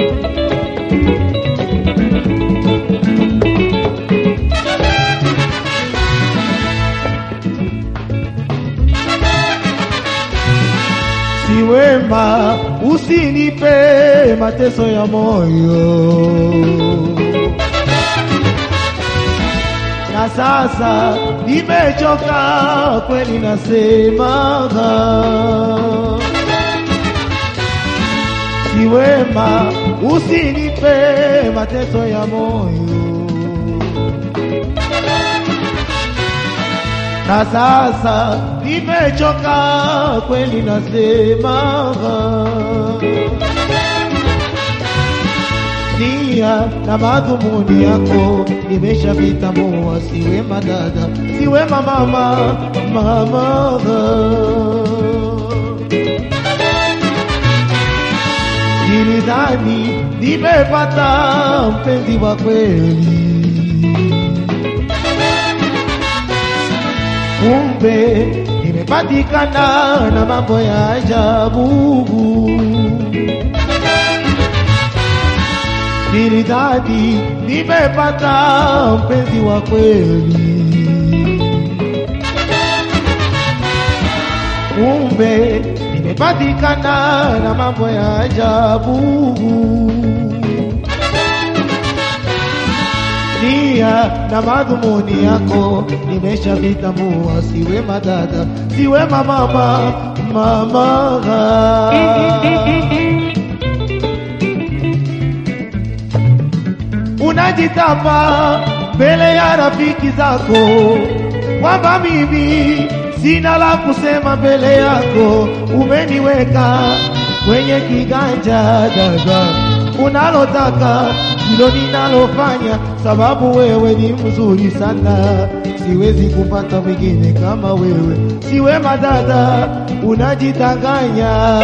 si wema, usinipe mateso ya moyo. Na sasa nimechoka kweli, nasema si wema, usinipe mateso ya moyo. na sasa nimechoka kweli, nasema nia na madhumuni yako nimeshapita moa, si wema dada, si wema mama, mama nilidhani nimepata mpenzi wa kweli kumbe nimepatikana na mambo ya ajabu. Nilidhani nimepata mpenzi wa kweli, kumbe nimepatikana na mambo ya ajabu. nia na madhumuni yako nimeshavitambua, si wema dada, si wema mama, mama unajitamba mbele ya rafiki zako kwamba mimi sina la kusema mbele yako, umeniweka kwenye kiganja dada, unalotaka hilo ninalofanya, sababu wewe ni mzuri sana, siwezi kupata mwingine kama wewe. Si wema dada, unajitanganya.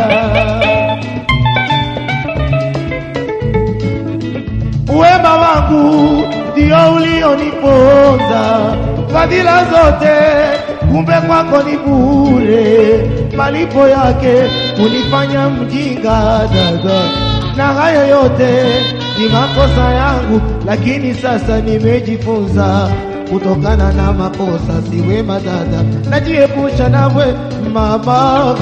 Wema wangu ndio ulioniponza, fadhila zote kumbe kwako ni bure, malipo yake kunifanya mjinga dada, na hayo yote ni makosa yangu, lakini sasa nimejifunza kutokana na makosa. Si wema dada, najiepusha nawe mama.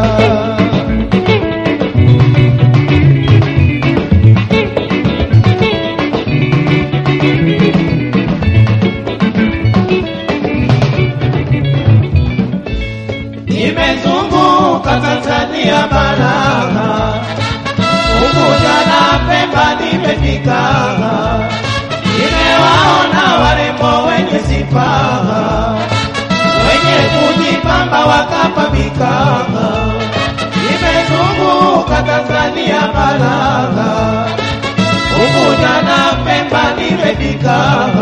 Nimezunguka Tanzania bara, Unguja na Pemba nimefika, nimewaona warembo wenye sifa, wenye kujipamba wakapambika. Nimezunguka Tanzania bara, Unguja na Pemba nimefika,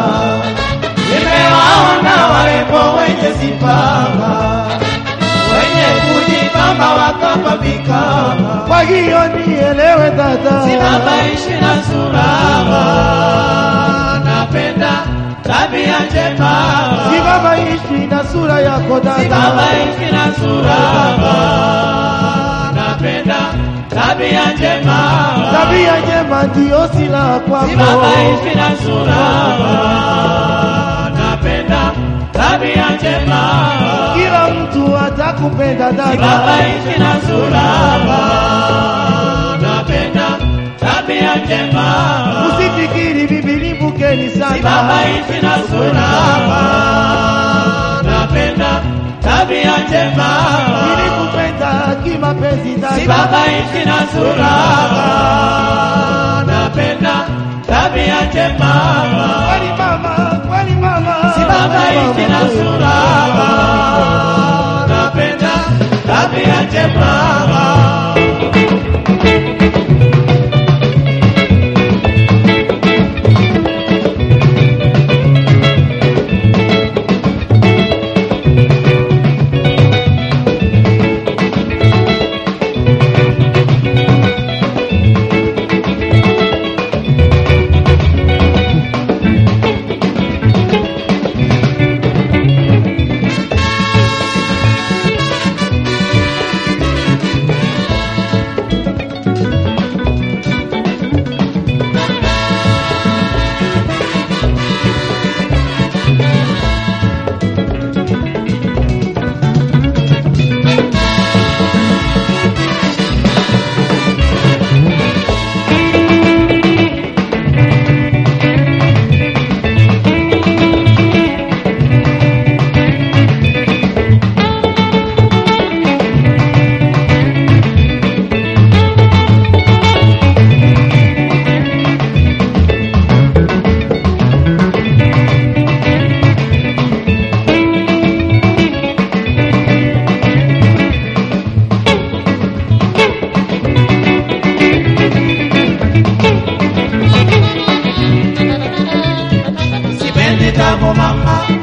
nimewaona warembo wenye sifa wenye kujipamba wakapambika. Kwa hiyo nielewe dada, Sinabaishi na sura, napenda tabia njema. sibabaishi na sura yako dada, Sinabaishi na sura, napenda tabia njema. tabia njema ndiyo silaha kwako. Sinabaishi na sura, napenda tabia njema. Kila mtu atakupenda dada, Sinabaishi na sura, napenda tabia njema. usifikiri bibi limbukeni sana. Sibabaishi na sura, napenda tabia njema. Nilikupenda kimapenzi dada, Sibabaishi na sura, napenda tabia njema. kweli mama, kweli mama, Sibabaishi na sura, napenda tabia njema. yako mama